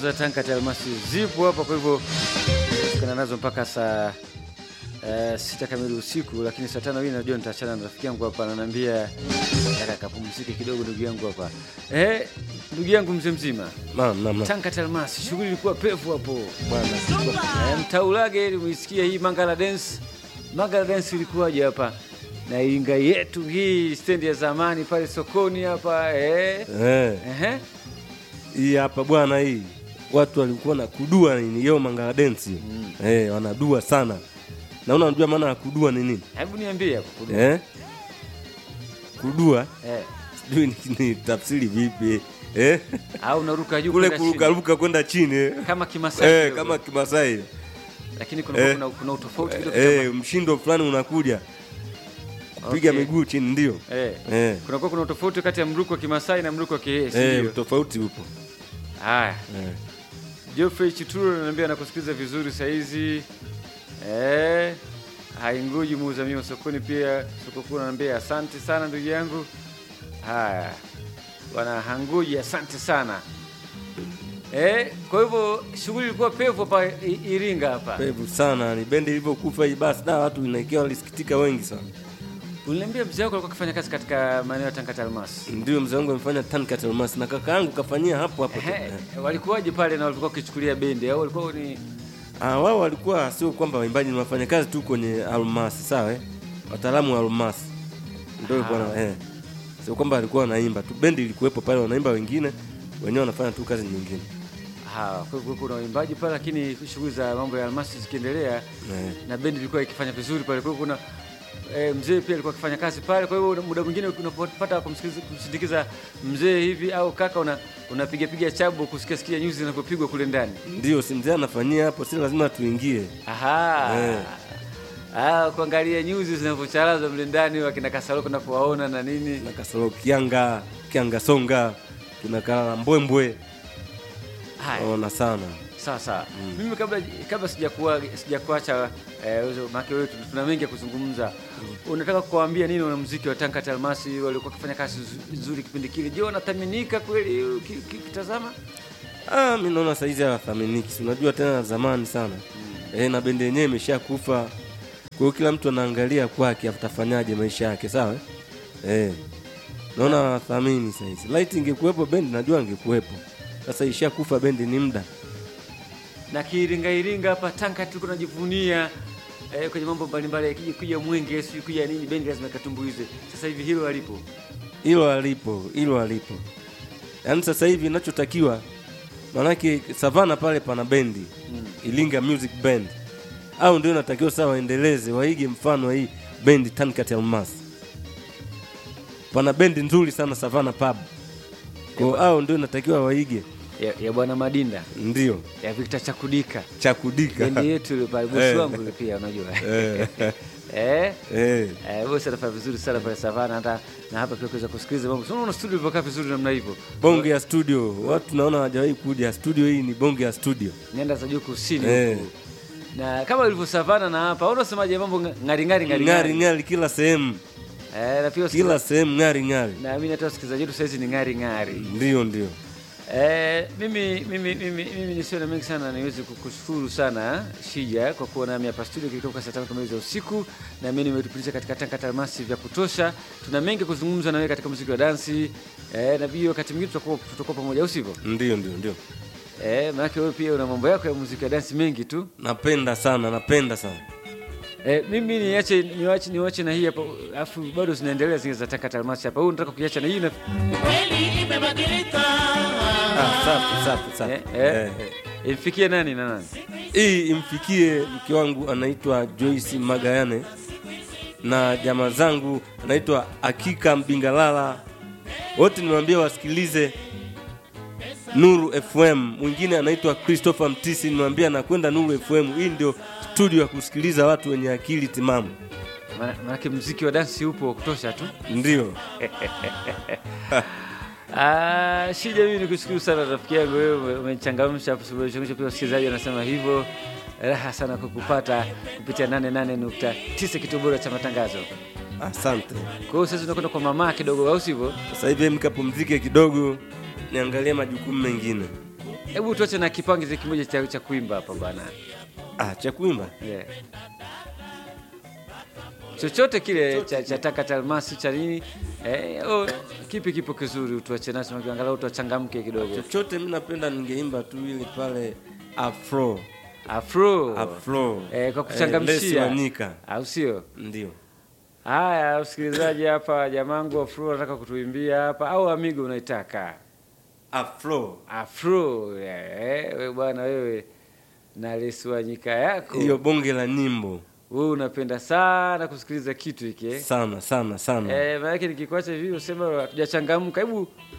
za Tanka Almasi zipo hapa, kwa hivyo tukana nazo mpaka saa uh, sita kamili usiku, lakini saa tano hii najua nitaachana na rafiki yangu hapa, ananiambia nataka kapumzike kidogo, ndugu yangu hapa. Eh, ndugu yangu mzee mzima Naam, naam, naam. Tanka Almasi, shughuli ilikuwa pevu hapo Bwana, Eh, mtaulage ili muisikie hii Mangala Dance. Mangala Dance ilikuwaje hapa na Iringa yetu hii stendi ya zamani pale sokoni hapa eh. eh, Ehe. hii hapa bwana, hii watu walikuwa na kudua nini hiyo Mangala Dance eh, wanadua sana. Na unajua maana ya kudua ni nini? Hebu niambie hapo. kudu- Eh? Kudua Eh. sijui ni, ni tafsiri vipi eh? Au unaruka juu Kule kwenda chini. kurukaruka kwenda chini eh? kama Kimasai Eh, kidogo. kama Kimasai lakini kuna, eh. kuna, kuna utofauti kidogo eh, mshindo fulani unakuja kupiga Okay. miguu chini, ndio kama- eh. eh, Kunakuwa kuna utofauti kati ya mruko wa Kimasai na mruko wa Kihesi. eh, ndio? tofauti upo Haya. eh. Geoffrey Chituro ananiambia anakusikiliza vizuri saizi. Eh, hainguji muuza mio sokoni pia soko kuu ananiambia asante sana ndugu yangu. Haya. Bwana Hanguji asante sana. Eh, kwa hivyo shughuli ilikuwa pevu hapa I- Iringa hapa. Pevu sana ni bendi ilivyokufa hii basi, da watu inaikia walisikitika wengi sana. Uliniambia mzee wako alikuwa akifanya kazi katika maeneo ya Tangata Almasi. Ndio mzee wangu amefanya Tankat Almasi na kaka yangu kafanyia hapo hapo. tu. Ehe, Eh. walikuwaje pale na walikuwa wakichukulia bendi au walikuwa ni Ah, wao walikuwa sio kwamba waimbaji ni wafanya kazi tu kwenye Almasi, sawa eh? Wataalamu wa Almasi. Ndio ilikuwa na eh. Sio kwamba walikuwa wanaimba tu, bendi ilikuwepo pale wanaimba wengine, wenyewe wanafanya tu kazi nyingine. Ha, kwa hivyo kuna waimbaji pale, lakini shughuli za mambo ya almasi zikiendelea Eh. na bendi ilikuwa ikifanya vizuri pale. Kwa hivyo kuna e, mzee pia alikuwa akifanya kazi pale. Kwa hivyo muda mwingine unapopata kumsikiliza- kumsindikiza mzee hivi au kaka, una unapiga piga chabo kusikia sikia nyuzi zinapopigwa kule ndani. Ndio si mzee anafanyia hapo, si lazima tuingie. Aha. Eh. Ah, kuangalia nyuzi zinavyocharazwa mle ndani, wakina Kasaroko napowaona na nini. Na kasoro kianga, kianga songa, tunakala mbwembwe. Haya. Ona sana. Sawa sawa. Mimi kabla kabla sijakuwa sijakuacha eh, maana wewe tuna mengi ya kuzungumza. Unataka kuwaambia nini wanamuziki wa Tanka Almasi walikuwa wakifanya kazi zu- nzuri kipindi kile? Je, wanathaminika kweli uki- uki- ukitazama? Ah, mi naona saizi hawathaminiki, si unajua tena zamani sana eh, na bendi yenyewe imeshakufa. Kwa hiyo kila mtu anaangalia kwake atafanyaje maisha yake, sawa eh? Naona hawathamini saizi. Light ingekuwepo bendi, najua ingekuwepo. Sasa ishakufa bendi, ni muda Na kiiringa iringa hapa Tanka tulikuwa tunajivunia eh, kwenye mambo mbalimbali ikija kuja mwenge sio kuja nini bendi lazima ikatumbuize. Sasa hivi hilo halipo. hilo alipo, hilo alipo. Yaani sasa hivi inachotakiwa, maanake Savana pale pana bendi Ilinga Music Band, au ndio inatakiwa sasa waendeleze, waige mfano wa hii bendi Tankat Almas. Pana bendi nzuri sana Savana Pub, kwa au ndio inatakiwa waige, Ya, ya bwana Madinda, ndio ya Victor Chakudika. cha kudika Bendi yetu ile pale bosi Eh. wangu yule pia unajua. Eh, eh? eh. Eh, bosi anafanya vizuri sana pale Savana hata na hapa pia kuweza kusikiliza mambo. Sio unaona studio ilivyokaa vizuri namna hivyo. bonge ya studio, watu naona hawajawahi kuja studio. Hii ni bonge ya studio Nenda za juu kusini Eh. huku. Na kama ilivyo Savana na hapa, au unasemaje mambo nga- ngari ngari ngari ng'ari ng'ari kila sehemu, Eh, na pia kila sehemu ng'ari ng'ari, na mimi hata wasikilizaji wetu saizi ni ngari ngari. ndio ndio. Eh, mimi mimi mimi mimi nisio na mengi sana niweze kukushukuru sana Shija kwa kuwa nami hapa studio kilitoka saa tano kamili za usiku, na mimi nimetupitisha katika Tanka Almasi vya kutosha. Tuna mengi kuzungumza na wewe katika muziki wa dansi eh, na pia wakati mwingine tutakuwa tutakuwa pamoja, au sivyo? Ndio, ndio, ndio. Eh, maana wewe pia una mambo yako ya muziki wa dansi mengi tu. Napenda sana, napenda sana. Eh, mimi niache niwache niwache na hii hapa, alafu bado zinaendelea zingine za Tanka Almasi hapa. Huyu nataka kuiacha na hii na kweli imebadilika. Ah, safi safi safi. eh, eh, Eh. eh, imfikie nani na nani? Hii imfikie mke wangu anaitwa Joyce Magayane na jamaa zangu anaitwa Akika Mbingalala, wote niwaambie wasikilize Nuru FM. Mwingine anaitwa Christopher Mtisi, niwaambie anakwenda Nuru FM. Hii ndio studio ya kusikiliza watu wenye akili timamu, Maana- Maanake muziki wa dansi upo wa kutosha tu. ndio Ah, Shija, mimi nikushukuru sana rafiki yangu, wewe ume- umechangamsha hapo, umechangamsha pia wasikilizaji wanasema hivyo. Raha sana kukupata kupitia 88.9 kituo bora cha matangazo. asante. Kwa hiyo sasa tunakwenda kwa mama kidogo, au sivyo? Sasa hivi mkapumzike kidogo, niangalie majukumu mengine. Hebu tuache na kipangizi kimoja cha, cha kuimba hapa bana. ah, cha kuimba Yeah. Chochote kile cha, cha taka cha almasi cha nini eh, oh, kipi kipo kizuri utuache nacho angalau tuachangamke kidogo. chochote mi napenda ningeimba tu ile pale afro Afro. afro Eh, kwa Eh, Lesi kuchangamshia Wanyika au sio? ndio Haya, msikilizaji hapa, jamangu Afro anataka kutuimbia hapa, au amigo unaitaka afro Afro? Eh, we bwana wewe na Lesi Wanyika yako hiyo bonge la nyimbo wewe unapenda sana kusikiliza kitu hiki eh? sana sana sana Eh, maanake nikikuacha hivi usema hatujachangamka, hebu